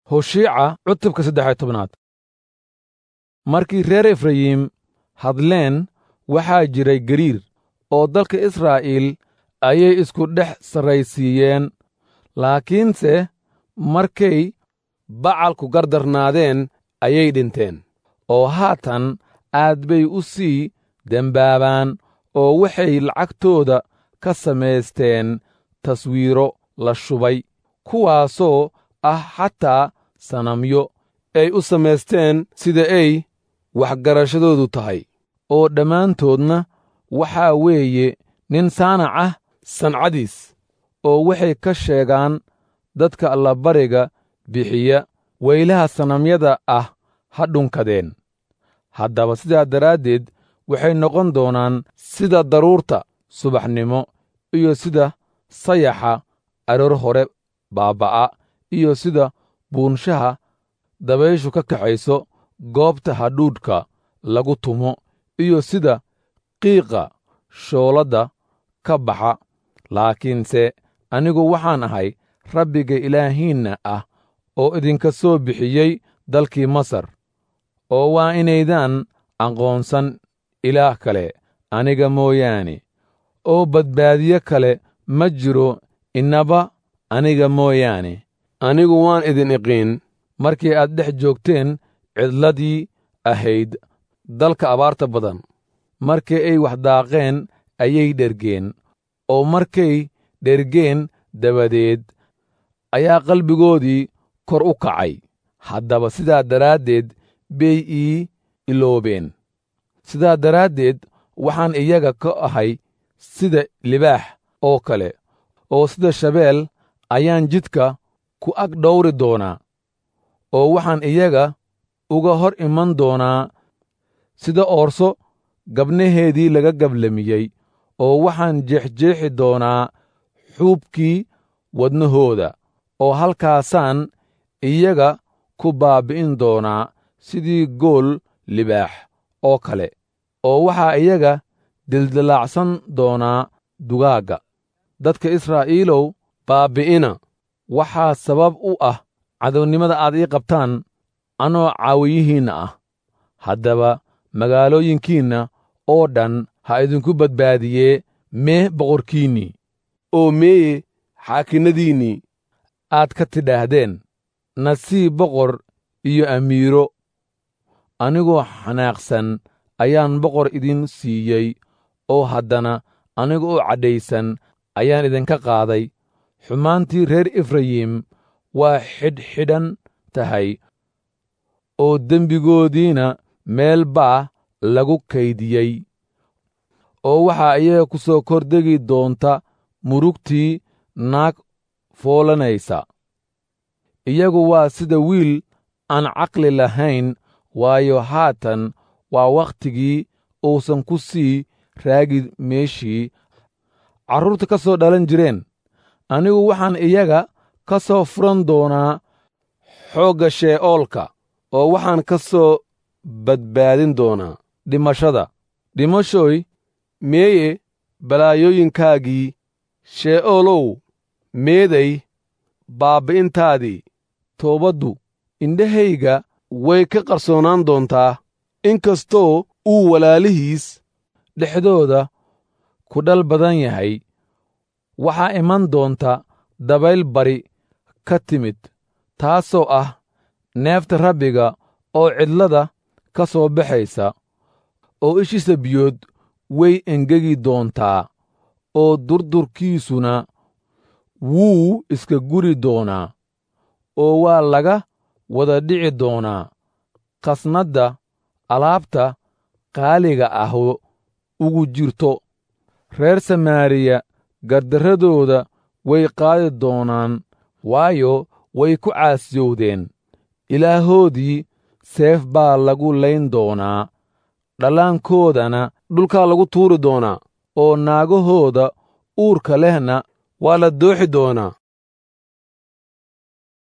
hoshiica cutubka saddex iyo tobnaad markii reer efrayim hadleen waxaa jiray gariir oo dalka israa'iil ayay isku dhex sarraysiiyeen laakiinse markay bacalku gardarnaadeen ayay dhinteen oo haatan aad bay u sii dembaabaan oo waxay lacagtooda ka samaysteen taswiiro la shubay kuwaasoo ah xataa sanamyo ay u samaysteen sida ay waxgarashadoodu tahay oo dhammaantoodna waxaa weeye nin saanac ah sancadiis oo waxay ka sheegaan dadka allabariga bixiya weylaha sanamyada ah ha dhunkadeen haddaba sidaa daraaddeed waxay noqon doonaan sida daruurta subaxnimo iyo sida sayaxa aroor hore baabba'a iyo sida buunshaha dabayshu ka kaxayso goobta hadhuudhka lagu tumo iyo sida qiiqa shooladda ka baxa laakiinse anigu waxaan ahay rabbiga ilaahiinna ah oo idinka soo bixiyey dalkii masar oo waa inaydaan aqoonsan ilaah kale aniga mooyaane oo badbaadiye kale ma jiro innaba aniga mooyaane anigu waan idin iqiin markii aad dhex joogteen cidladii ahayd dalka abaarta badan markii ay wax daaqeen ayay dhergeen oo markay dhergeen dabadeed ayaa qalbigoodii kor u kacay haddaba sidaa daraaddeed bay ii iloobeen sidaa daraaddeed waxaan iyaga ka ahay sida libaax oo kale oo sida shabeel ayaan jidka ku ag dhowri doonaa oo waxaan iyaga uga hor iman doonaa sida oorso gabnaheedii laga gablamiyey oo waxaan jeexjeexi doonaa xuubkii wadnahooda oo halkaasaan iyaga ku baabbi'in doonaa sidii gool libaax oo kale oo waxaa iyaga dildilaacsan doonaa dugaagga dadka israa'iilow baabbi'ina waxaa sabab u ah cadownimada aad ii qabtaan anoo caawiyihiinna ah haddaba magaalooyinkiinna oo dhan ha idinku badbaadiyee mee boqorkiinnii oo meeye xaakinnadiinnii aad ka tidhaahdeen nasiib boqor iyo amiiro anigoo xanaaqsan ayaan boqor idin siiyey oo haddana aniga oo cadhaysan ayaan idinka qaaday xumaantii reer efrayim waa xidhxidhan tahay oo dembigoodiina meel baa lagu kaydiyey oo waxaa iyaga ku soo kordegi doonta murugtii naag foolanaysa iyagu waa sida wiil aan caqli lahayn waayo haatan waa wakhtigii uusan ku sii raagi meeshii carruurta ka soo dhalan jireen anigu waxaan iyaga ka soo furan doonaa xoogga shee'oolka oo waxaan ka soo badbaadin doonaa dhimashada dhimashooy meeye balaayooyinkaagii shee'oolow meeday baabbi'intaadii toobaddu indhahayga way ka qarsoonaan doontaa in kastoo uu walaalihiis dhexdooda ku dhal badan yahay waxaa iman doonta dabayl bari ka timid taasoo ah neefta rabbiga oo cidlada ka soo baxaysa oo ishiisa biyood way engegi doontaa oo durdurkiisuna wuu iska guri doonaa oo waa laga wada dhici doonaa khasnadda alaabta qaaliga ahoo ugu jirto reer samaariya gardarradooda way qaadi doonaan waayo way ku caasiyowdeen ilaahoodii seef baa lagu layn doonaa dhallaankoodana dhulkaa lagu tuuri doonaa oo naagahooda uurka lehna waa la dooxi doonaa